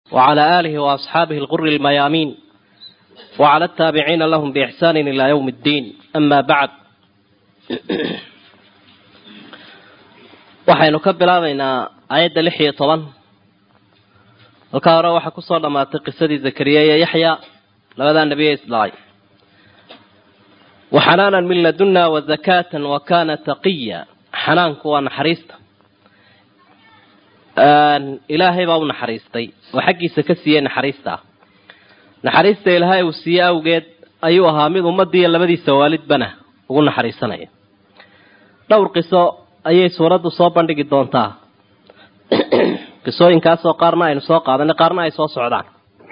وعلى آله وأصحابه الغر الميامين وعلى التابعين لهم بإحسان إلى يوم الدين أما بعد waxaynu ka bilaabaynaa aayadda lix iyo toban halkaa hore waxaa kusoo dhammaatay qisadii zakariya iyo yaxya labadaa nebiye isdhalay waxanaanan min ladunna wazakaatan wa kana taqiya xanaanku waa naxariista ilaahay baa u naxariistay oo xaggiisa ka siiyey naxariista ah naxariista ilaahay uu siiyey awgeed ayuu ahaa mid ummaddiiyo labadiisa waalidbana ugu naxariisanaya dhowr qiso ayay suuraddu soo bandhigi doontaa qisooyinkaasoo qaarna aynu soo qaadanay qaarna ay soo socdaan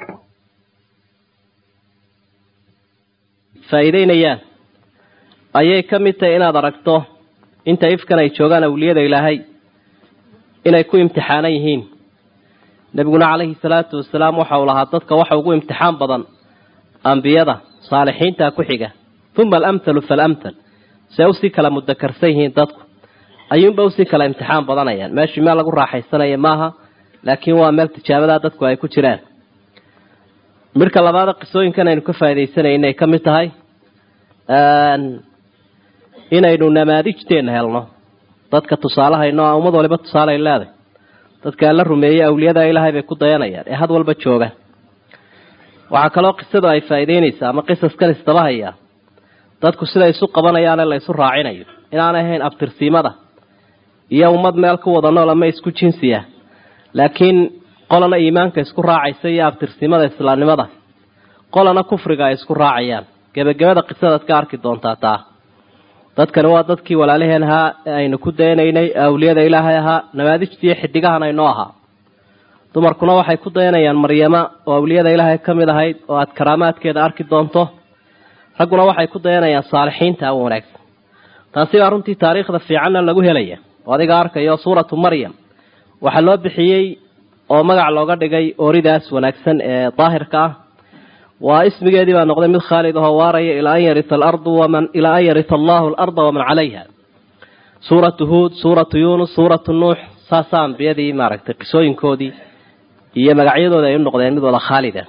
faa'iideynayaan ayay ka mid tahay inaad aragto inta ifkan ay joogaan awliyada ilaahay inay ku imtixaanan yihiin nebiguna calayhi salaatu wasalaam waxa uu lahaa dadka waxa ugu imtixaan badan ambiyada saalixiinta ku xiga uma alamthalu faalamthal see usii kala mudakarsan yihiin dadku ayuunba usii kala imtixaan badanayaan meeshii meel lagu raaxaysanaya maaha laakiin waa meel tijaabadaa dadku ay ku jiraan midhka labaada qisooyinkan aynu ka faaidaysanay inay ka mid tahay inaynu namaadijteenna helno dadka tusaalehayno a ummad waliba tusaaleay leeday dadka alla rumeeyey awliyada ilaahay bay ku dayanayaan ee had walba jooga waxaa kaloo qisadu ay faa'iideynaysaa ama qisaskan isdabahaya dadku siday isu qabanayaane la isu raacinayo inaanay ahayn abtirsiimada iyo ummad meel ku wada nool ama isku jinsiya laakiin qolana iimaanka isku raacaysa iyo abtirsimada islaamnimada qolana kufriga ay isku raacayaan gebagabada qisadaad ka arki doontaa taa dadkani waa dadkii walaalaheen ahaa ee aynu ku dayanaynay awliyada ilaahay ahaa namaadijtiiyo xidigahan aynoo ahaa dumarkuna waxay ku dayanayaan maryama oo awliyada ilaahay ka mid ahayd oo aad karaamaadkeeda arki doonto ragguna waxay ku dayanayaan saalixiinta u wanaagsan taasi baa runtii taariikhda fiicanna lagu helaya oo adiga arkayo suuratu maryam waxaa loo bixiyey oo magac looga dhigay ooridaas wanaagsan ee daahirka ah waa ismigeedii baa noqday mid khaalid ahoo waaraya ilaa an yarita alardu waman ilaa an yarita allahu alarda waman calayha suuratu huud suuratu yuunus suuratu nuux saasaa ambiyadii maaragtay qisooyinkoodii iyo magacyadooda ay u noqdeen mid wada khaalida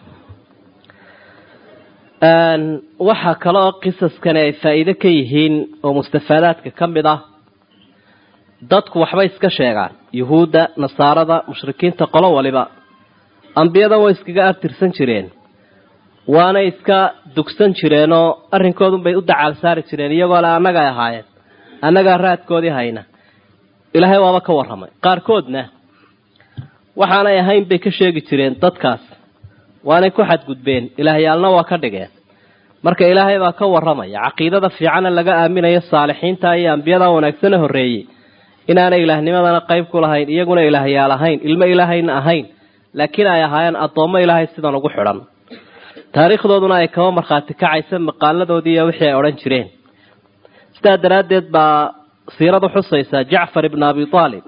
waxaa kale oo qisaskani ay faa'iide ka yihiin oo mustafaadaadka ka mid ah dadku waxbay iska sheegaan yuhuudda nasaarada mushrikiinta qolo waliba ambiyadan way iskaga artirsan jireen waanay iska dugsan jireenoo arrinkoodunbay u dacaal saari jireen iyagoo le annagay ahaayeen annagaa raadkoodii hayna ilaahay waaba ka warramay qaarkoodna waxaanay ahayn bay ka sheegi jireen dadkaas waanay ku xadgudbeen ilaahyaalna waa ka dhigeen marka ilaahay baa ka warramaya caqiidada fiicana laga aaminayo saalixiinta iyo ambiyada wanaagsana horreeyey inaanay ilaahnimadana qayb ku lahayn iyaguna ilaahyaal ahayn ilmo ilaahayna ahayn laakiin ay ahaayeen addoommo ilaahay sidan ugu xidhan taariikhdooduna ay kaba markhaati kacaysa maqaaladoodii iyo wixii ay odhan jireen sidaa daraaddeed baa siiradu xusaysaa jacfar ibna abi aalib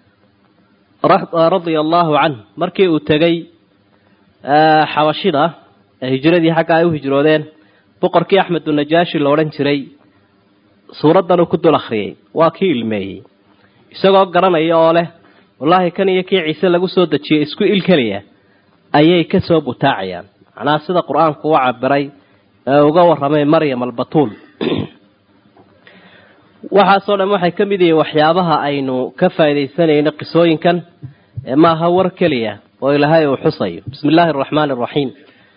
radia allahu canh markii uu tegey xabashida hijradii xagga ay u hijroodeen boqorkii axmedu najaashi la odhan jiray suuraddan uu ku dul akhriyey waa kii ilmeeyey isagoo garanaya oo leh wallaahi kan iyo kii ciise lagu soo dejiyey isku il keliya ayay ka soo butaacayaan macnaha sida qur-aanku u cabiray ee uga warramay maryam albatuul waxaasoo dhan waxay ka mid yihiin waxyaabaha aynu ka faaidaysanayno qisooyinkan ee maaha war keliya oo ilaahay uu xusayo bismi illaahi araxmaani araxiim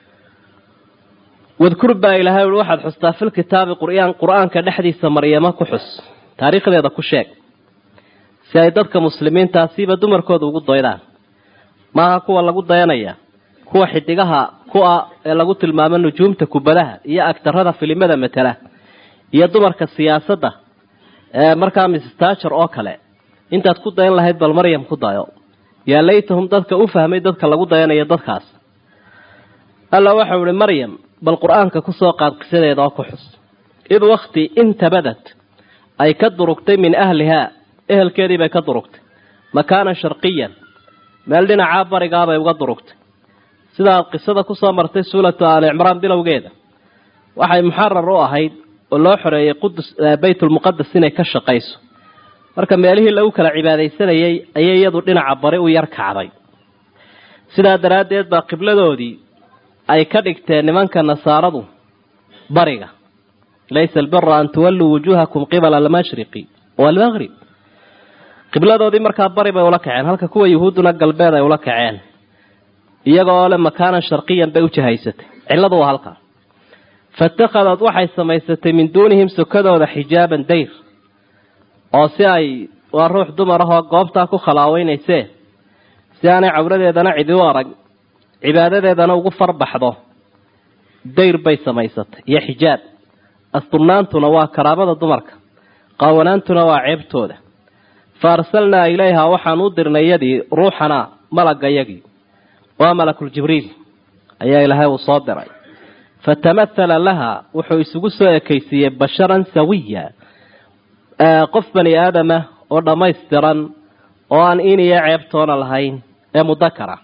wadkur baa ilaahay ui waxaad xustaa filkitaabi qur'aan qur-aanka dhexdiisa maryamo ku xus taariikhdeeda ku sheeg si ay dadka muslimiintaasiiba dumarkooda ugu daydaan maaha kuwa lagu dayanaya kuwa xidigaha ku-a ee lagu tilmaamo nujuumta kubadaha iyo agtarada filimada matala iyo dumarka siyaasadda ee markaa mistajer oo kale intaad ku dayan lahayd bal maryam ku dayo yaa laytahum dadka u fahmay dadka lagu dayanayo dadkaas alla waxau ihi maryam bal qur-aanka kusoo qaad qisadeeda oo ku xus id wakti intabadad ay ka durugtay min ahlihaa ehelkeedii bay ka durugtay makaanan sharqiyan meel dhinacaa barigaabay uga durugtay sidaad qisada kusoo martay suuratu aali cimraan bilowgeeda waxay muxarar u ahayd oo loo xoreeyey qudus baytulmuqadas inay ka shaqayso marka meelihii lagu kala cibaadaysanayay ayay iyadu dhinaca bari u yar kacday sidaa daraaddeed baa qibladoodii ay ka dhigteen nimanka nasaaradu bariga laysa albira an tuwalluu wujuuhakum qibala almashriqi waalmaqrib qibladoodii markaa bari bay ula kaceen halka kuwa yuhuudduna galbeed ay ula kaceen iyagoo le makaanan sharqiyan bay u jahaysatay cilladu waa halkaa faittakhadad waxay samaysatay min duunihim sokadooda xijaaban dayr oo si ay waa ruux dumar ahoo goobtaa ku khalaaweynayse si aanay cawradeedana cidi u arag cibaadadeedana ugu farbaxdo dayr bay samaysatay iyo xijaab asturnaantuna waa karaamada dumarka qaawanaantuna waa ceebtooda fa arsalnaa ilayha waxaan u dirnay yadii ruuxanaa malagayagii waa malakuljibriil ayaa ilaahay uu soo diray fatamathala laha wuxuu isugu soo ekaysiiyey basharan sawiya qof bani aadama oo dhammaystiran oo aan in iyo ceebtoona lahayn ee mudakara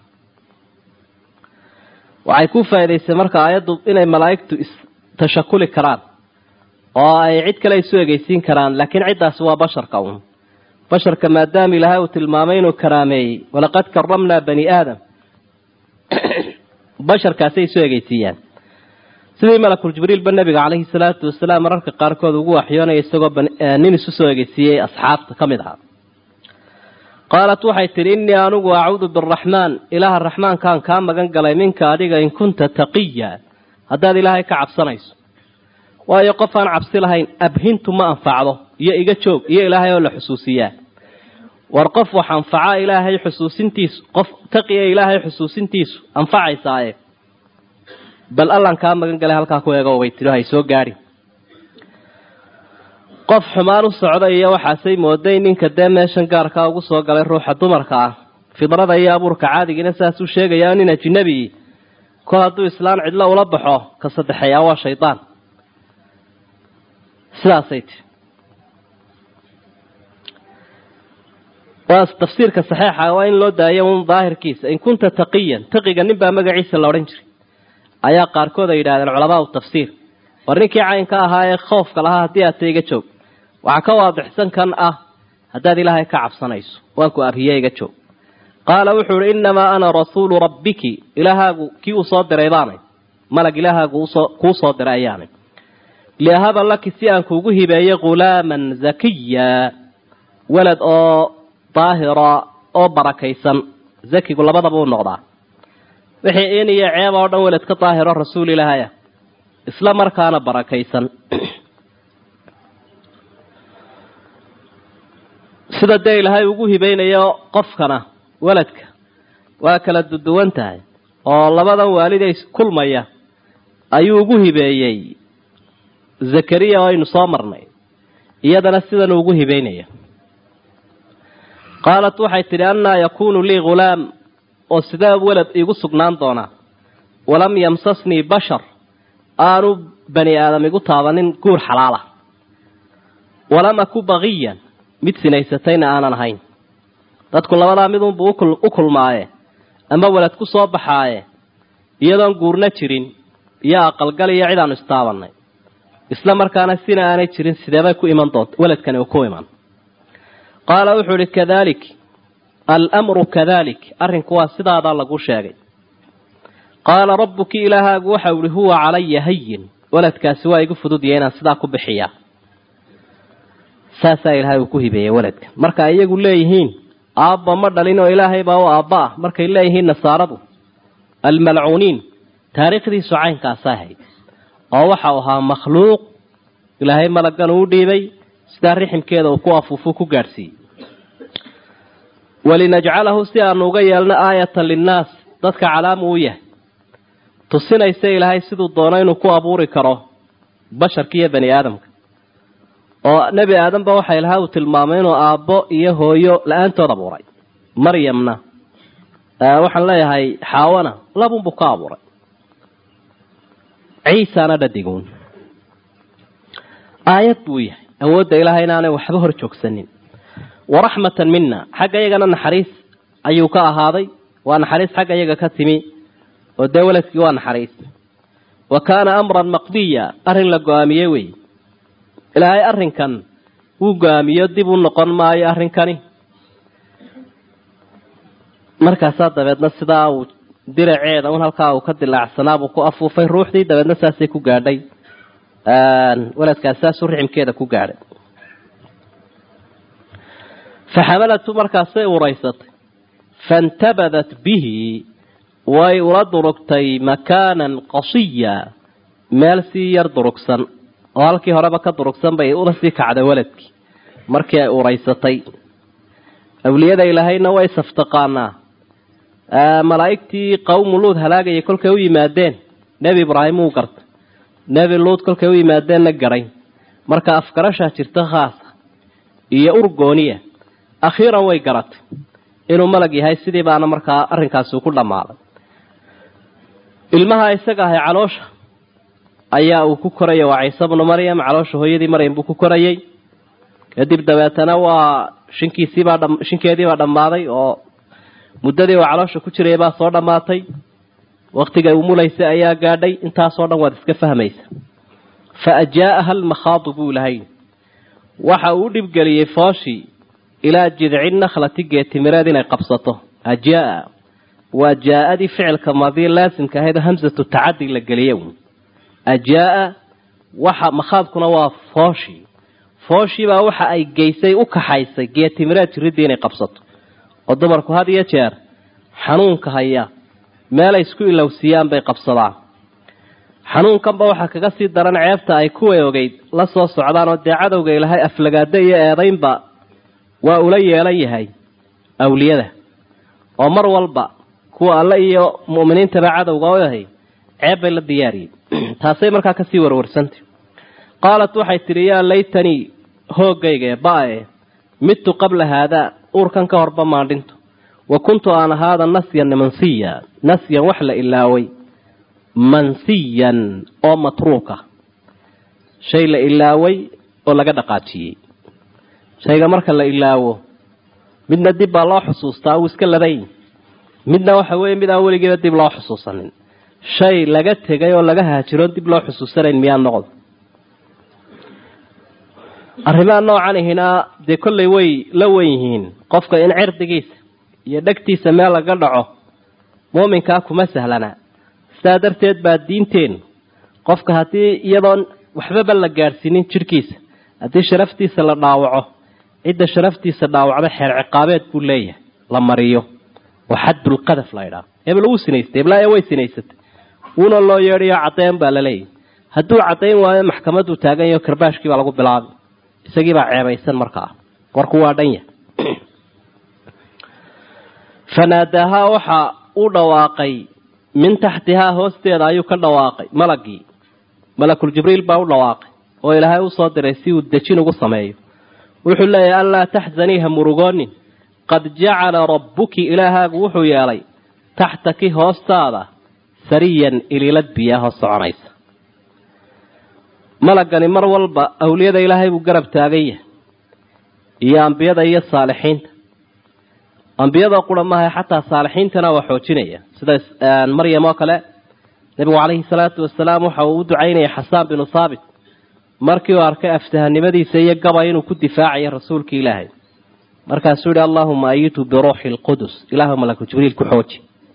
waxay ku faa'idaysay marka aayaddu inay malaa'igtu istashakuli karaan oo ay cid kale isu egeysiin karaan laakiin ciddaasi waa basharka uun basharka maadaama ilaahay uu tilmaamay inuu karaameeyey walaqad karamnaa bani aadam basharkaasay isu egeysiiyaan sidii malakul jibriilba nabiga caleyhi salaatu wasalaam mararka qaarkood ugu waxyoonaya isagoo nin isu soo egeysiiyey asxaabta ka mid ahaa qaalat waxay tidhi innii anigu acuudu biraxmaan ilaaha raxmaankaan kaa magan galay minka adiga in kunta taqiya haddaad ilaahay ka cabsanayso waayo qof aan cabsi lahayn abhintu ma anfacdo iyo iga joog iyo ilaahay oo la xusuusiyaa war qof wax anfaca ilaahay xusuusintiisu qof taqiya ilaahay xusuusintiisu anfacaysaaye bal allan kaa magan galay halkaa ku eego way tidhi hay soo gaadhi qof xumaan u socda iyo waxaasay mooday ninka dee meeshan gaarkaa ugu soo galay ruuxa dumarka ah fidrada iyo abuurka caadigiina saasuu sheegayaa nin ajinabi kol hadduu islaan cidlo ula baxo ka saddexeeyaa waa shaydaan sidaasay tii waa tafsiirka saxeixa waa in loo daayo un daahirkiisa in kunta taqiyan taqiga nin baa magaciisa la odhan jiray ayaa qaarkood ay yidhahdeen culamaa u tafsiir war ninkii caynka ahaa ee khoofka lahaa haddii aad ta iga joog waxaa ka waadixsan kan ah haddaad ilaahay ka cabsanayso waan ku abhiye iga joog qaala wuxuu ihi innamaa ana rasuulu rabbiki ilaahaagu kii uu soo diray baanay malag ilaahaagu kuu soo diray ayaanay liahaba laki si aan kuugu hibeeyo ghulaaman zakiya walad oo daahira oo barakaysan zakigu labadaba u noqdaa wixii in iyo ceeb oo dhan welad ka daahiro rasuul ilaahaya isla markaana barakaysan sida dee ilaahay ugu hibaynayo qofkana weladka waa kala duduwan tahay oo labadan waaliday kulmaya ayuu ugu hibeeyey zakariya oo aynu soo marnay iyadana sidan ugu hibaynaya qaalat waxay tidhi annaa yakuunu lii ghulaam oo sidee welad iigu sugnaan doonaa walam yamsasnii bashar aanu bani aadam igu taabanin guur xalaala walam aku baqiyan mid sinaysatayna aanan ahayn dadku labadaa midunbuu u kulmaaye ama welad ku soo baxaaye iyadoon guurna jirin iyo aqalgal iyo cid aanu istaabanay isla markaana sina aanay jirin sideebay ku iman doonta weladkani uu ku iman qaala wuxuu ihi kadalik almru kadalik arrinku waa sidaadaa lagu sheegay qaala rabbuki ilaahaagu waxau ihi huwa calaya hayin weladkaasi waa igu fududya inaan sidaa ku bixiyaa saasaa ilaahay uu ku hibeeyey weladka marka iyagu leeyihiin aabba ma dhalin oo ilaahay baa u aabba ah markay leeyihiin nasaaradu almalcuuniin taariikhdiisu caynkaasa ahayd oo waxau ahaa makhluuq ilaahay malagan uu dhiibay sidaa riximkeeda uu ku afuufu ku gaadhsiiyey walinajcalahu si aanu uga yeelno aayatan linnaas dadka calaamu u yahay tusinaysa ilaahay siduu doono inuu ku abuuri karo basharka iyo bani aadamka oo nebi aadamba waxa ilahay uu tilmaamay inuu aabbo iyo hooyo la-aantood abuuray maryamna waxaan leeyahay xaawana labunbuu ka abuuray ciisana dhadiguun aayad buu yahay awoodda ilaahay inaanay waxba hor joogsanin waraxmatan mina xagga iyagana naxariis ayuu ka ahaaday waa naxariis xagga iyaga ka timi oo dee weladkii waa naxariis wa kaana amran maqdiya arrin la go-aamiyey wey ilaahay arrinkan wuu go-aamiyo dib u noqon maayo arrinkani markaasaa dabeedna sidaa uu diraceeda un halkaa uu ka dilaacsanaa buu ku afuufay ruuxdii dabeedna saasay ku gaadhay waladkaas saasuu riximkeeda ku gaadhay faxamalatu markaasay uraysatay faintabadat bihi way ula durugtay makaanan qasiya meel sii yar durugsan oo halkii horeba ka durugsan bay ula sii kacday waladkii markii ay uraysatay awliyada ilaahayna way saftaqaanaa malaa'igtii qawmu luud halaagayay kolkay u yimaadeen nebi ibraahim uu gartay nebi luud kolkay u yimaadeenna garay marka afgarashaa jirta khaasa iyo urgooniya akhiiran way garatay inuu malag yahay sidii baana markaa arrinkaasi ku dhammaaday ilmaha isaga ahay caloosha ayaa uu ku korayay waa ciise bnu maryam caloosha hooyadii maryam buu ku korayay kadib dabeetana waa shinkiisiibaa dha shinkeediibaa dhammaaday oo muddadii uu caloosha ku jiraya baa soo dhammaatay waktigay umulaysay ayaa gaadhay intaasoo dhan waad iska fahmaysa fa ajaa'aha almakhaadu buu lahay waxa uu dhibgeliyey fooshii ilaa jidci nakhlati geetimireed inay qabsato ajaa waa jaa-adii ficilka maadii laasimka ahayd oo hamsatu tacadi la geliye ajaa waxa makhaadkuna waa fooshii fooshiibaa waxa ay geysay u kaxaysay geetimireed jiridii inay qabsato oo dumarku had iyo jeer xanuunka haya meelay isku ilowsiiyaan bay qabsadaan xanuunkanba waxaa kaga sii daran ceebta ay kuway ogeyd la soo socdaan oo dee cadowga ilahay aflagaado iyo eedaynba waa ula yeelan yahay awliyada oo mar walba kuwa alle iyo mu'miniintaba cadowga u yahay ceeb bay la diyaariyeen taasay markaa kasii warwarsantay qaalat waxay tidhi yaa laytanii hoogayga ee ba-e midtu qabla haadaa uurkan ka horba maandhinto wa kuntu aan ahaada nasyan mansiya nasyan wax la ilaaway mansiyan oo matruuka shay la ilaaway oo laga dhaqaajiyey shayga marka la ilaawo midna dib baa loo xusuustaa uu iska laday midna waxa weeye mid aan weligiiba dib loo xusuusanin shay laga tegay oo laga haajiroon dib loo xusuusanayn miyaa noqdo arrimaha noocan ihina dee kollay way la wen yihiin qofka in cirdigiisa iyo dhegtiisa meel laga dhaco muuminkaa kuma sahlana sidaa darteed baa diinteenu qofka haddii iyadoon waxbaba la gaadhsiinin jidhkiisa haddii sharaftiisa la dhaawaco cidda sharaftiisa dhaawacda xeer ciqaabeed buu leeyahay la mariyo oo xaddulqadaf la ydhaah hebel wuu sinaystay heblaaye way sinaysatay wuuna loo yeedhayo caddeyn baa la leeyahay hadduu caddayn waayo maxkamaduu taagan yaho karbaashkii baa lagu bilaabay isagii baa ceebaysan markaa warku waa dhan yahay fanaadaahaa waxa u dhawaaqay min taxtihaa hoosteeda ayuu ka dhawaaqay malagii malakul jibriil baa u dhawaaqay oo ilaahay usoo diray si uu dejin ugu sameeyo wuxuu leeyahay anlaa taxzanii ha murugoonin qad jacala rabbuki ilaahaagu wuxuu yeelay taxtaki hoostaada sariyan iliilad biyaa hoos soconaysa malagani mar walba awliyada ilaahay buu garab taagan yahay iyo ambiyada iyo saalixiinta ambiyada qura maaha xataa saalixiintana waa xoojinaya sida maryam oo kale nabigu calayhi salaatu wasalaam waxa uu u ducaynaya xasaan binu thaabit markii uu arkay aftahanimadiisa iyo gabay inuu ku difaacayo rasuulka ilaahay markaasuu yihi allahuma ayitu biruuxi lqudus ilaahu malaku jibriil ku xooji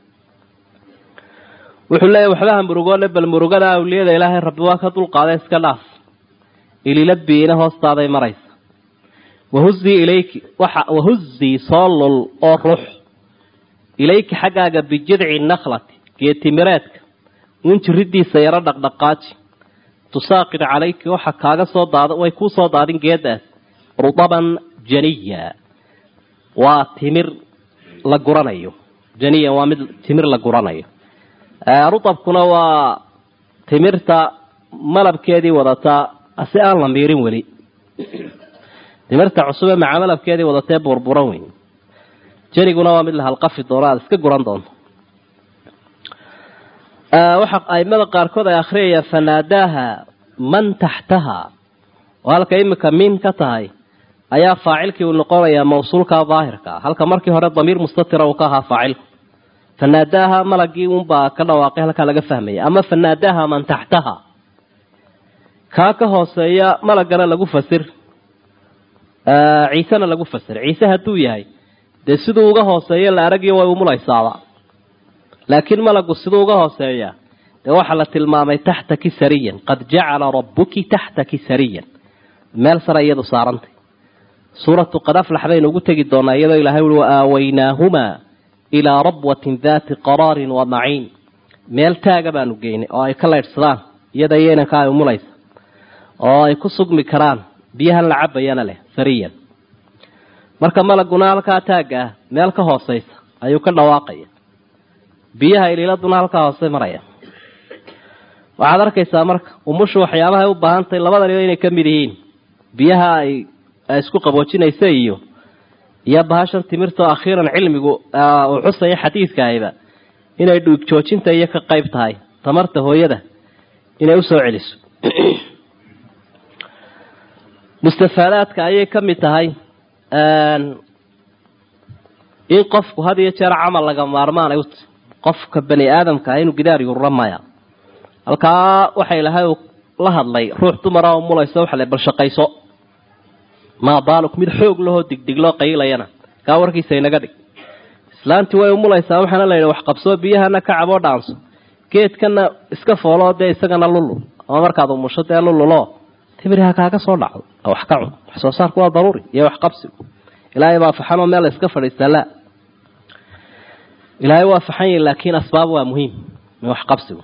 wuxuu leeyahy waxbaha murugoole bal murugada awliyada ilaahay rabbi waa ka dulqaaday iska dhaaf ilila biina hoostaaday maraysa wahuzii ilayki waxa wahuzii soo lul oo rux ilayki xaggaaga bijidci nakhlati geetimireedka un jiridiisa yaro dhaqdhaqaaji tusaaqid calayki waxa kaaga soo daad way kuu soo daadin geedaas rudaban janiya waa timir la guranayo janiya waa mid timir la guranayo rudabkuna waa timirta malabkeedii wadataa si aan la miirin weli timirta cusube maca malabkeedii wadatee burburan weyn janiguna waa mid la halqafi doono aada iska guran doonto waxa aimada qaarkood ay akhriyayaan fanaadaaha man taxtaha oo halka imika min ka tahay ayaa faacilkii uu noqonayaa mawsuulka daahirka halka markii hore damiir mustatira uu ka ahaa faacilku fanaadaaha malagii unbaa ka dhawaaqay halkaa laga fahmaya ama fanaadaaha man taxtaha kaa ka hooseeya malagana lagu fasir ciisena lagu fasir ciise hadduu yahay dee siduu uga hooseeyo la aragiyo way umulaysaaba laakiin malagu siduu uga hooseeya dee waxaa la tilmaamay taxtaki sariyan qad jacala rabbuki taxtaki sariyan meel sare iyadu saarantay suuratu qad aflax baynu ugu tegi doonaa iyadoo ilahay ui wa aawaynaahumaa ilaa rabwatin daati qaraarin wa maciin meel taaga baanu geynay oo ay ka laydhsadaan iyada iyo inanka ay umulaysa oo ay ku sugmi karaan biyahan la cabayana leh sariyan marka malaguna halkaa taagga ah meel ka hooseysa ayuu ka dhawaaqaya biyaha iliiladuna halkaa hoose maraya waxaad arkaysaa marka umushu waxyaabahay u baahantahay labadaniba inay ka mid yihiin biyaha ay isku qaboojinaysa iyo iyo bahashan timirtao akhiiran cilmigu uu xusaya xadiidkaayba inay dhuig joojinta iyo ka qayb tahay tamarta hooyada inay usoo celiso mustafaadaadka ayay ka mid tahay in qofku had iyo jeer camal laga maarmaanay ut qofka bani aadamka ah inuu gidaar yurura maya halkaa waxa ilahay uu la hadlay ruux dumara oo mulaysa waxa le bal shaqayso maa baaluk mid xoog lahoo digdigloo qaylayana kaa warkiisa inaga dhig islaantii way umulaysaa waxaana la yidhi wax qabsoo biyahana ka caboo dhaanso geedkana iska fooloo dee isagana lulul ama markaad umusho dee lululoo timiriha kaaga soo dhacdo wax ka cun wax soo saarku waa daruuri iyo wax qabsigu ilaahay baa faxanoo meel la iska fadhiistaa la ilaahay waa faxan yahi laakiin asbaab waa muhiim wax qabsigu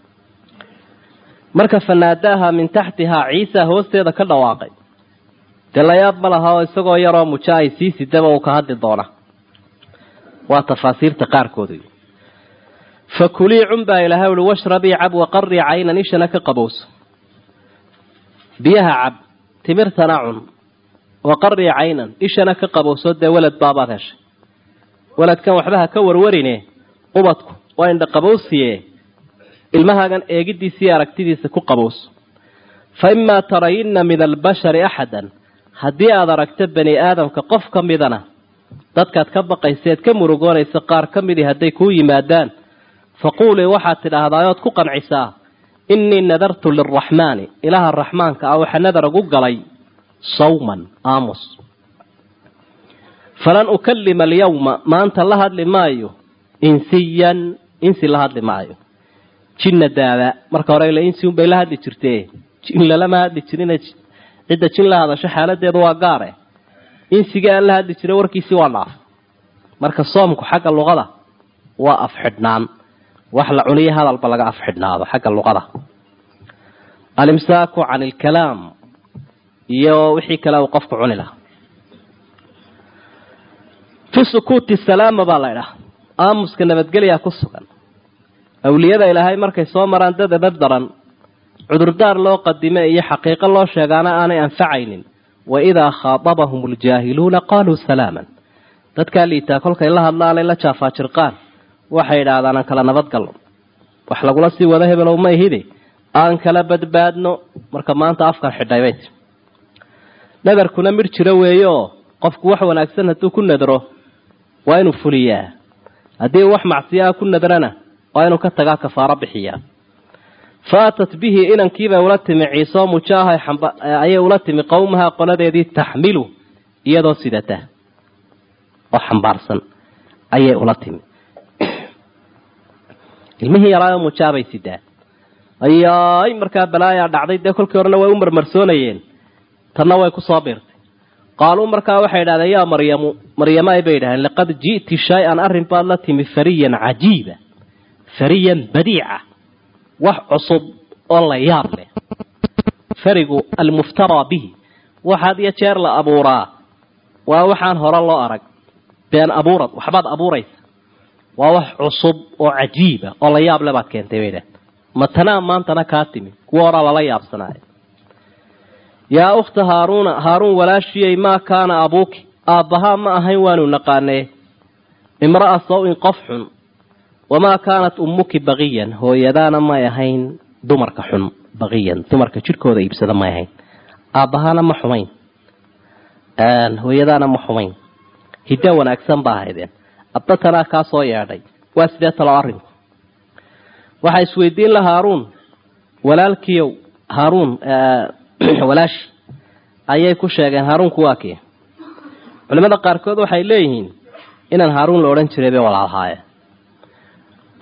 marka fanaadaaha min taxtihaa ciisa hoosteeda ka dhawaaqay dee layaab ma laha oo isagoo yaroo mujo ay sii sidaba uu ka hadli doona waa tafaasiirta qaarkooda fa kulii cun baa ilahay uhi washrabii cab waqarii caynan ishana ka qabowso biyaha cab timirtana cun waqarii caynan ishana ka qabowso dee welad baabaad heshay weladkan waxba ha ka warwarine ubadku waa indha qabowsiye ilmahaagan eegidiisiiyo aragtidiisa ku qabowso fa imaa tarayinna min albashari axadan haddii aada aragto bani aadamka qof ka midana dadkaad ka baqayseed ka murugoonaysa qaar ka midii hadday kuu yimaadaan faquulii waxaad tidhaahdaa ood ku qancisaa innii nadartu lilraxmaani ilaaha raxmaanka ah waxa nadar ugu galay sawman aamus falan ukalima alyawma maanta la hadli maayo insiyan insi la hadli maayo jinna daaba marka hore ila insi unbay la hadli jirtee jin lalama hadli jirina cidda jin la hadasho xaaladeedu waa gaare insiga aan la hadli jiray warkiisii waa dhaaf marka soomku xagga luqada waa afxidhnaan wax la cuniyo hadalba laga afxidhnaado xagga luqada alimsaaku can ilkalaam iyo wixii kale uu qofku cuni lahaa fi sukuuti salaama baa la idhaha aamuska nabadgelyaa ku sugan awliyada ilaahay markay soo maraan dad edab daran cudurdaar loo qadime iyo xaqiiqo loo sheegaana aanay anfacaynin wa idaa khaatabahum aljaahiluuna qaaluu salaaman dadkaa liitaa kolkay la hadlaanay la jaafaajirqaan waxay idhaahdaan aan kala nabadgalno wax lagula sii wado hebelow ma ihide aan kala badbaadno marka maanta afkan xidhay bay tii nadarkuna midh jiro weeye oo qofku wax wanaagsan hadduu ku nadro waa inuu fuliyaa haddii wax macsiyaa ku nadrana waa inuu ka tagaa kafaaro bixiyaa faatat bihi inankiibay ula timi ciisoo mujaaha ayay ula timi qowmaha qoladeedii taxmilu iyadoo sidata oo xambaarsan ayay ula timi ilmihii yaraayo mujaabay sidaa ayaay markaa balaayaa dhacday dee kolkii horena way u marmarsoonayeen tanna way kusoo biirtay qaaluu markaa waxay idhahdeen yaa maryamu maryamaay bay idhahdeen laqad ji'ti shay-an arrin baad la timi fariyan cajiiba fariyan badiica wax cusub oo la yaab leh farigu almuftaraa bihi waxaad iyo jeer la abuuraa waa waxaan hore loo arag been abuurad waxbaad abuuraysa waa wax cusub oo cajiiba oo la yaab le baad keentay bay idhahdeen matanaa maantana kaa timi kuwa horaa lala yaabsanaayo yaa ukhta haaruuna haaruun walaashiyey maa kaana abuuki aabbahaa ma ahayn waanu naqaanee imra'a saw-in qof xun wamaa kaanat ummuki baqiyan hooyadaana may ahayn dumarka xun baqiyan dumarka jidhkooda iibsada may ahayn aabbahaana ma xumayn hooyadaana ma xumayn hiddo wanaagsan baa ahaydeen abbatanaa kaa soo yeedhay waa sidee talo arrinku waxaa isweydiin la haaruun walaalkiiow haaruun walaashi ayay ku sheegeen haaruunku waa kii culimada qaarkood waxay leeyihiin inaan haaruun la odhan jiray bay walaalhaayeen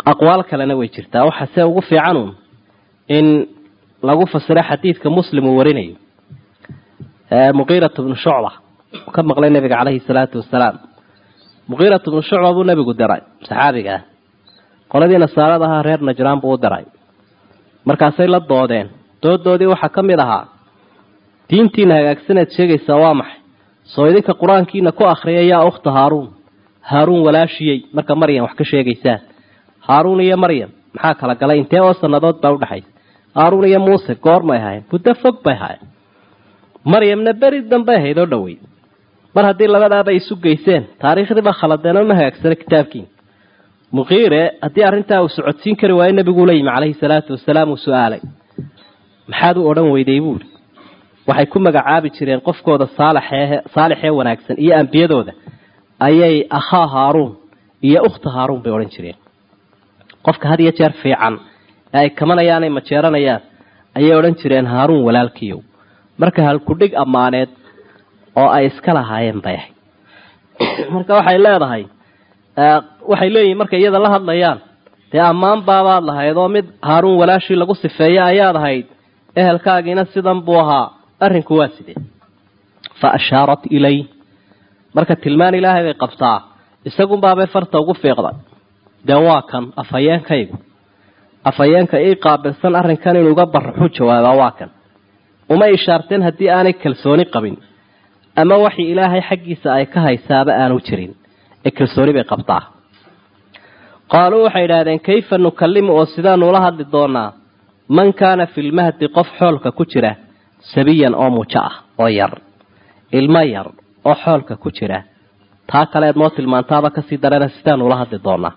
aqwaal kalena way jirtaa waxa se ugu fiicanun in lagu fasiro xadiidka muslim uu warinayo muqiirat bnu shucba ka maqlay nabiga caleyhi salaatu wasalaam muqiirat bnu shucba buu nabigu diray saxaabiga ah qoladii nasaarada ahaa reer najraan buu u diray markaasay la doodeen doodoodii waxaa ka mid ahaa diintiina hagaagsaneed sheegaysaa waa maxay soo idinka qur-aankiina ku akriya yaa ukhta haaruun haaruun walaashiyey marka maryam wax ka sheegaysaan haaruun iyo maryam maxaa kala galay intee oo sannadood baa udhexaysa haaruun iyo muuse goormay ahayn muddo fog bay ahayn maryamna beri dambay ahayd oo dhowey mar haddii labadaaba isu geyseen taariikhdiiba khaladeen oo ma hagaagsano kitaabkiina muqiire haddii arrintaa uu socodsiin kari waayo nebiguu la yimi caleyhi salaatu wasalaam uu su-aalay maxaad u odhan weyday buuri waxay ku magacaabi jireen qofkooda saalaxee saalixee wanaagsan iyo ambiyadooda ayay akhaa haaruun iyo ukhta haaruun bay odhan jireen qofka had iyo jeer fiican ee ay kamanayaan ay majeeranayaan ayay odhan jireen haaruun walaalkiiyow marka halkudhig ammaaneed oo ay iska lahaayeen bay ahayd marka waxay leedahay waxay leeyihin markay iyada la hadlayaan dee ammaan baabaad lahayd oo mid haaruun walaashii lagu sifeeye ayaad ahayd ehelkaagiina sidan buu ahaa arrinku waa sidee fa ashaarat ilay marka tilmaan ilaahay bay qabtaa isagunbaabay farta ugu fiiqday dee waa kan afhayeenkaygu afhayeenka ii qaabilsan arrinkan inuu iga baraxu jawaabaa waa kan uma ishaarteen haddii aanay kalsooni qabin ama waxii ilaahay xaggiisa ay ka haysaaba aanu jirin ee kalsooni bay qabtaa qaaluu waxay idhaahdeen kayfa nukallimu oo sidaanu ula hadli doonaa man kaana fi lmahdi qof xoolka ku jira sabiyan oo mujo ah oo yar ilmo yar oo xoolka ku jira taa kaleed noo tilmaantaaba kasii darana sidaanu ula hadli doonaa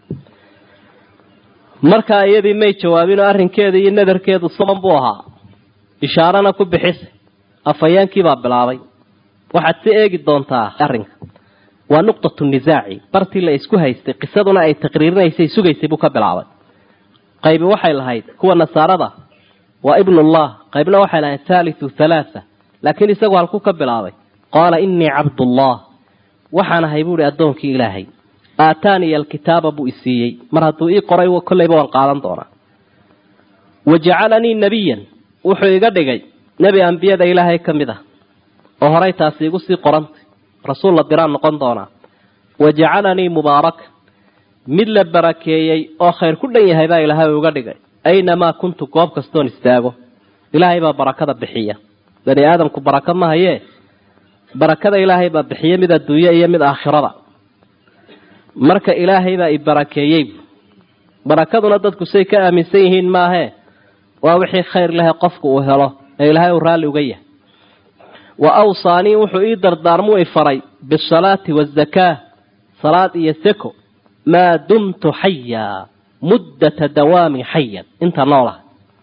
markaa iyadii may jawaabinoo arrinkeeda iyo nadarkeedu soban buu ahaa ishaarana ku bixisay afhayeenkiibaa bilaabay waxaad si eegi doontaa arrinka waa nuqtatu nisaaci bartii la isku haystay qisaduna ay taqriirinaysay sugaysay buu ka bilaabay qaybi waxay lahayd kuwa nasaarada waa ibnullah qaybna waxay lahayd thalithu thalaatha laakiin isagu halku ka bilaabay qaala innii cabdullah waxaan ahay buuhi addoonkii ilaahay aataaniya alkitaaba buu isiiyey mar hadduu ii qoray kollayba waan qaadan doonaa wa jacalanii nebiyan wuxuu iga dhigay nebi ambiyada ilaahay ka mid ah oo horay taasi igu sii qorantay rasuul la diraan noqon doonaa wa jacalanii mubaaraka mid la barakeeyey oo khayr ku dhan yahay baa ilaahay uga dhigay aynamaa kuntu goob kastoon istaago ilaahay baa barakada bixiya bani aadamku barako ma hayee barakada ilaahay baa bixiya mid adduunye iyo mid aakhirada marka ilaahay baa i barakeeyey barakaduna dadku say ka aaminsan yihiin maahee waa wixii khayr lehe qofku uu helo ee ilaahay uu raalli uga yahay wa awsaanii wuxuu ii dardaarmuu i faray bisalaati waazakaa salaad iyo seko maa dumtu xayaa muddata dawaami xayan inta noolaha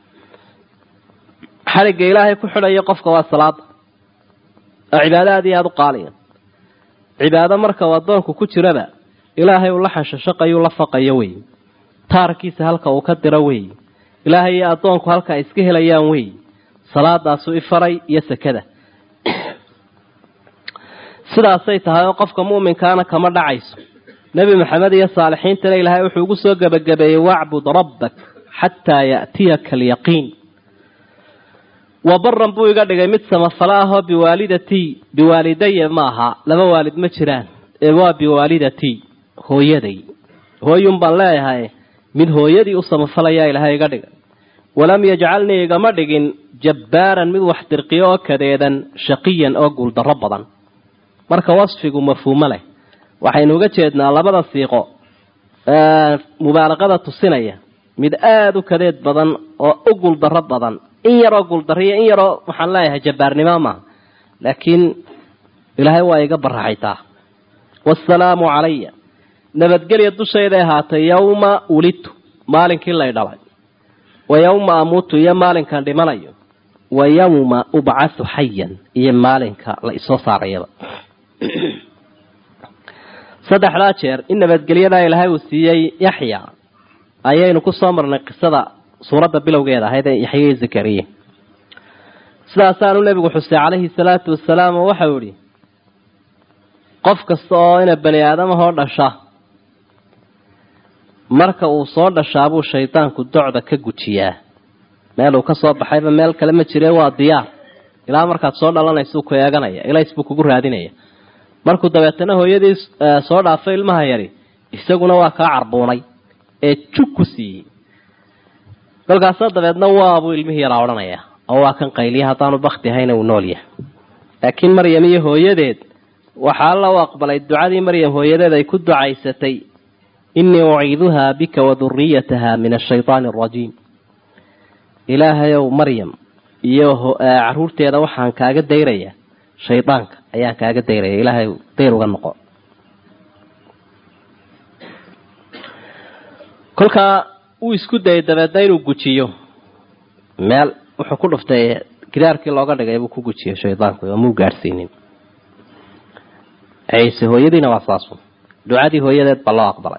xaligga ilaahay ku xidhaya qofka waa salaada oo cibaado aad iyo aada u qaaliya cibaado marka uu addoonku ku jiraba ilaahay uu la xanshashaqayu la faqayo wey taarkiisa halka uu ka diro wey ilaahay iyo addoonku halka ay iska helayaan wey salaadaasuu ifaray iyo sekada sidaasay tahay oo qofka mu'minkaana kama dhacayso nebi maxamed iyo saalixiintana ilaahay wuxuu ugu soo gebagabeeyey wacbud rabbak xataa ya'tiyaka alyaqiin wa baran buu iga dhigay mid samafalo ahoo biwaalidatii biwaalidaya ma aha laba waalid ma jiraan ee waa biwaalidatii hooyaday hooyun baan leeyahay mid hooyadii u samafalayaa ilaahay iga dhigay walam yajcalnii igama dhigin jabbaaran mid wax dirqiyo oo kadeedan shaqiyan oo guuldarro badan marka wasfigu mafhuumo leh waxaynu uga jeednaa labada siiqo mubaalaqada tusinaya mid aada u kadeed badan oo u guuldarro badan in yaroo guuldarriyo in yaroo waxaan leeyahay jabbaarnimo maaha laakiin ilaahay waa iga baraxaytaa waasalaamu calaya nabadgelya dushayday ahaatay yowma ulidtu maalinkii lay dhalay wa yowma amuutu iyo maalinkan dhimanayo wa yowma ubcathu xayan iyo maalinka la isoo saarayaba saddexdaa jeer in nabadgelyadaa ilaahay uu siiyey yaxya ayaynu ku soo marnay qisada suuradda bilowgeeda ahayd ee yaxya iyo zakariya sidaasaanu nebigu xusay calayhi salaatu wasalaam oo waxau idhi qof kasta oo ina bani aadamahoo dhasha marka uu soo dhashaabuu shaydaanku docda ka gujiyaa meel uu ka soo baxayba meel kale ma jire waa diyaar ilaa markaad soo dhalanaysa ku eeganaya ilays buu kugu raadinaya markuu dabeetana hooyadii soo dhaafay ilmaha yari isaguna waa kaa carbuunay ee jug ku siiyey kolkaasa dabeedna waabuu ilmihii yaraa odhanaya oo waa kan qayliya haddaanu bakti ahayna uu nool yahay laakiin maryam iyo hooyadeed waxaa alla u aqbalay ducadii maryam hooyadeed ay ku ducaysatay innii uciiduhaa bika wa duriyataha min ashaydaani arajiim ilaahayow maryam iyo caruurteeda waxaan kaaga dayraya shaydaanka ayaan kaaga dayraya ilaahay dayr uga noqo kolkaa uu isku dayay dabeedna inuu gujiyo meel wuxuu ku dhuftay gidaarkii looga dhigay buu ku gujiyay shaydaanku oo muu gaadhsiinin ciise hooyadiina waa saasu ducadii hooyadeed baa loo aqbalay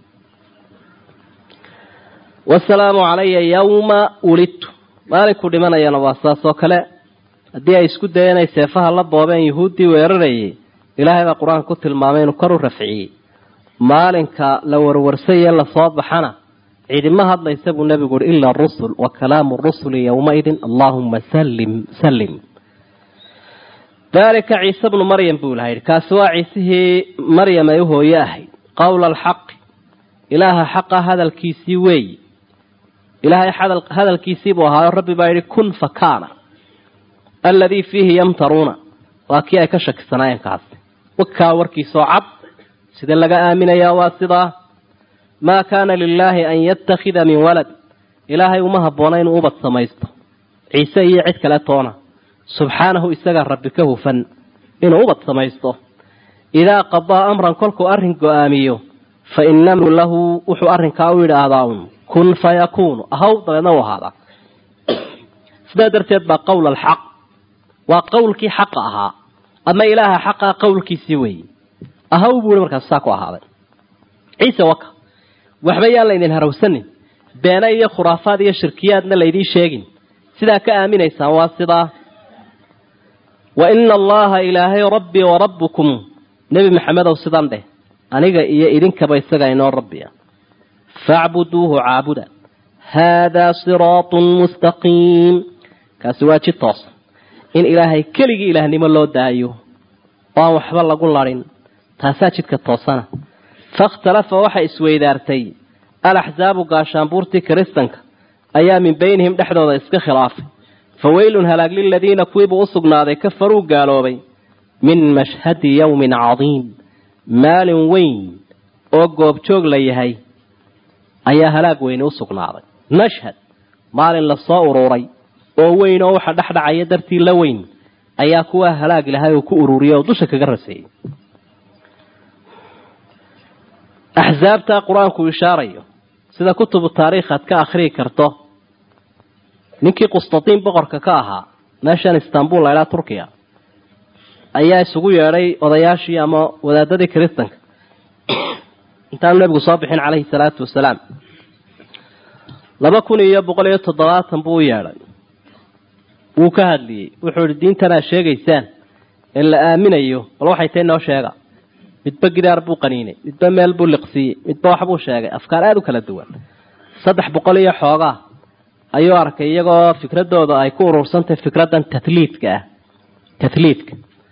wasalaamu calaya yawma wulidtu maalinku dhimanayana waa saas oo kale haddii ay isku dayeen ay seefaha la boobeen yuhuuddii weerarayay ilaahay baa qur-aanka ku tilmaamay inuu kor u rafciyey maalinka la warwarsaye lasoo baxana cidima hadlaysa buu nebigu uhi ila rusul wa kalaamu rusuli yowmaidin allaahuma sallim sallim dalika ciise bnu maryam buu ilaha yidhi kaasi waa ciisihii maryam ay u hooye ahayd qowla alxaqi ilaaha xaqa hadalkiisii weeyi ilaahay hadalkiisii buu ahaayo rabbi baa yidhi kun fa kaana alladii fiihi yamtaruuna waa kii ay ka shakisanaayeen kaasi wakaa warkiisoo cad sida laga aaminayaa waa sidaa maa kaana lilaahi an yattakhida min walad ilaahay uma habboona inuu ubad samaysto ciise iyo cid kale toona subxaanahu isagaa rabbi ka hufan inuu ubad samaysto idaa qadaa amran kolkuu arrin go-aamiyo fa innamu lahu wuxuu arrinkaa u yidhaahdaa un kun fa yakuunu ahaw dabeedna u ahaadaa sidaa darteed baa qowl alxaq waa qowlkii xaqa ahaa ama ilaaha xaqaa qowlkiisii weeye ahaw buu ihi markaas saa ku ahaaday ciise waka waxba yaan laydin harawsanin beena iyo khuraafaad iyo shirkiyaadna laydiin sheegin sidaa ka aaminaysaan waa sidaa wa ina allaha ilaahay rabbii wa rabbukum nebi maxamedow sidan dheh aniga iyo idinkaba isagaa inoo rabbiya facbuduuhu caabuda haadaa siraatun mustaqiim kaasi waa jid toosan in ilaahay keligii ilaahnimo loo daayo oo aan waxba lagu larin taasaa jidka toosana fakhtalafa waxa isweydaartay alaxsaabu gaashaanbuurtii kiristanka ayaa min beynihim dhexdooda iska khilaafay fa weylun halaag liladiina kuwiibuu u sugnaaday kafaruu gaaloobay min mashhadi yowmin cadiim maalin weyn oo goobjoog la yahay ayaa halaag weyni u sugnaaday mashhad maalin lasoo ururay oo weyn oo waxa dhexdhacaya dartii la weyn ayaa kuwa halaag lahay oo ku ururiyay oo dusha kaga raseeyey axsaabtaa qur-aanku ishaarayo sida kutubu taariikh aad ka akhriyi karto ninkii qustatiin boqorka ka ahaa meeshan istanbul laydhaa turkiya ayaa isugu yeedhay odayaashii ama wadaadadii kiristanka intaanu nebigu soo bixin caleyhi salaatu wasalaam laba kun iyo boqol iyo toddobaatan buu u yeedhay wuu ka hadliyey wuxuu ihi diintanaa sheegaysaan ee la aaminayo bal waxay tahay noo sheega midba gidaar buu qaniinay midba meel buu liqsiiyey midba waxbuu sheegay afkaar aada u kala duwan saddex boqol iyo xoogaa ayuu arkay iyagoo fikradooda ay ku urursantahay fikraddan tatliidka ah tatliidka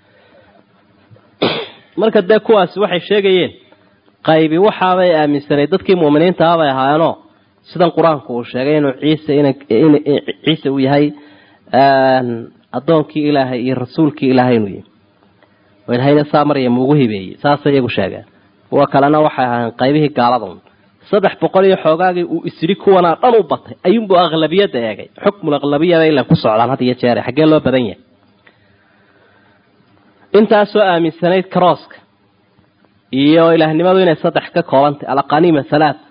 marka dee kuwaasi waxay sheegayeen qaybi waxaabay aaminsanay dadkii mu'miniinta ah bay ahaayeenoo sidan qur-aanku uu sheegay inuu ciise in ciise uu yahay addoonkii ilaahay iyo rasuulkii ilaahay inuu yahay oo ilahayna saa maryam ugu hibeeyey saasay iyagu sheegeen kuwa kalena waxay ahaayeen qaybihii gaaladan saddex boqol iyo xoogaagii uu isiri kuwanaa dhan u batay ayuunbuu aqlabiyadda eegay xukmul aqlabiyada ila ku socdaan had iyo jeere xaggee loo badan yahay intaasoo aaminsanayd crosska iyo ilaahnimadu inay saddex ka koobantay alaqaniima halaat